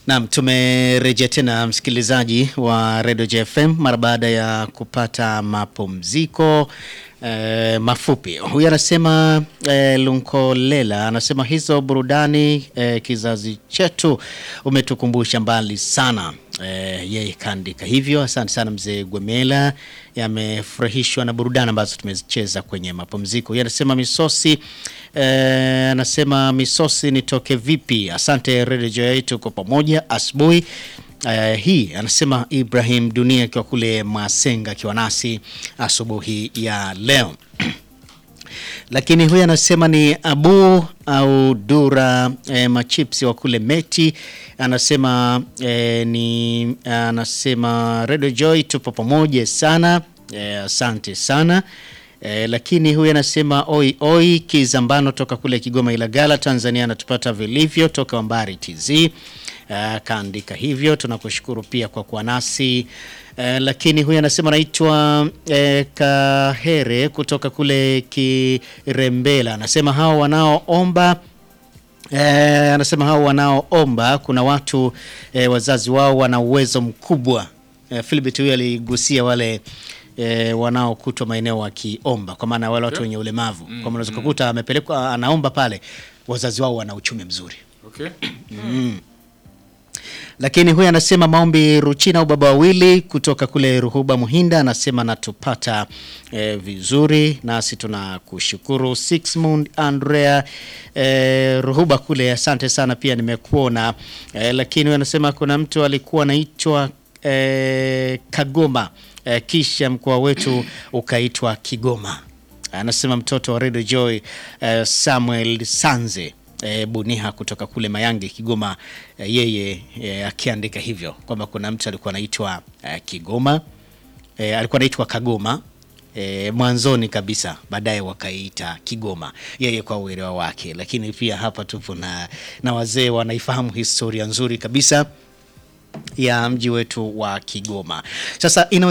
Naam, tumerejea tena msikilizaji wa Radio JFM mara baada ya kupata mapumziko eh, mafupi. Huyu anasema eh, Lunkolela anasema hizo burudani eh, kizazi chetu umetukumbusha mbali sana. Eh, yeye kaandika hivyo. Asante sana mzee Gwemela, yamefurahishwa na burudani ambazo tumezicheza kwenye mapumziko. Yeye anasema misosi eh, anasema misosi nitoke vipi? Asante Radio Joy, tuko pamoja asubuhi Uh, hii anasema Ibrahim Dunia akiwa kule Masenga akiwa nasi asubuhi ya leo. Lakini huyu anasema ni Abu au Dura eh, machipsi wa kule Meti anasema eh, ni anasema Radio Joy tupo pamoja sana eh, asante sana eh, lakini huyu anasema oi oi Kizambano toka kule Kigoma Ilagala Tanzania anatupata vilivyo toka Wambari TZ kaandika hivyo, tunakushukuru pia kwa kuwa nasi eh, lakini huyu anasema anaitwa eh, Kahere kutoka kule Kirembela, anasema hao wanaoomba eh, anasema hao wanaoomba kuna watu eh, wazazi wao wana uwezo mkubwa eh, Philbert huyu aligusia wale E, wanaokutwa maeneo wakiomba kwa maana wale watu wenye ulemavu mm, kwa maana unaweza kukuta amepelekwa anaomba pale, wazazi wao wana uchumi mzuri Okay. mm. Lakini huyu anasema maombi Ruchina au baba wawili kutoka kule Ruhuba Muhinda anasema natupata eh, vizuri, nasi tunakushukuru Sixmund Andrea eh, Ruhuba kule, asante sana pia nimekuona eh, lakini huyu anasema kuna mtu alikuwa anaitwa eh, Kagoma eh, kisha mkoa wetu ukaitwa Kigoma. Anasema mtoto wa Radio Joy eh, Samuel Sanze E, Buniha kutoka kule Mayange Kigoma, e, yeye e, akiandika hivyo kwamba kuna mtu alikuwa anaitwa e, Kigoma e, alikuwa anaitwa Kagoma e, mwanzoni kabisa, baadaye wakaita Kigoma, yeye kwa uelewa wake. Lakini pia hapa tupo na, na wazee wanaifahamu historia nzuri kabisa ya mji wetu wa Kigoma. Sasa ina